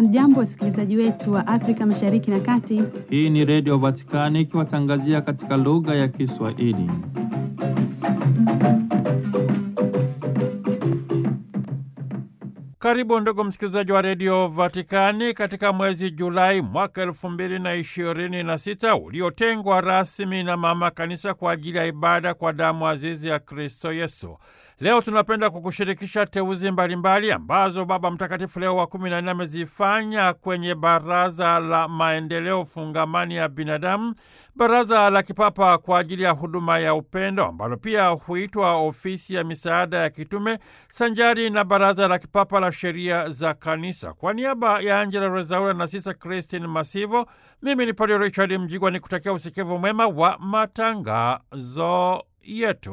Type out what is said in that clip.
Hamjambo, wasikilizaji wetu wa Afrika Mashariki na Kati. Hii ni Redio Vatikani ikiwatangazia katika lugha ya Kiswahili. Karibu ndugu msikilizaji wa Redio Vatikani katika mwezi Julai mwaka elfu mbili na ishirini na sita uliotengwa rasmi na Mama Kanisa kwa ajili ya ibada kwa damu azizi ya Kristo Yesu. Leo tunapenda kukushirikisha teuzi mbalimbali ambazo Baba Mtakatifu Leo wa kumi na nne amezifanya kwenye Baraza la Maendeleo Fungamani ya Binadamu, Baraza la Kipapa kwa ajili ya huduma ya upendo ambalo pia huitwa Ofisi ya Misaada ya Kitume, sanjari na Baraza la Kipapa la Sheria za Kanisa. Kwa niaba ya Angela Rezaura na Sisa Christine Masivo, mimi ni Padre Richard Mjigwa ni kutakia usikivu mwema wa matangazo yetu.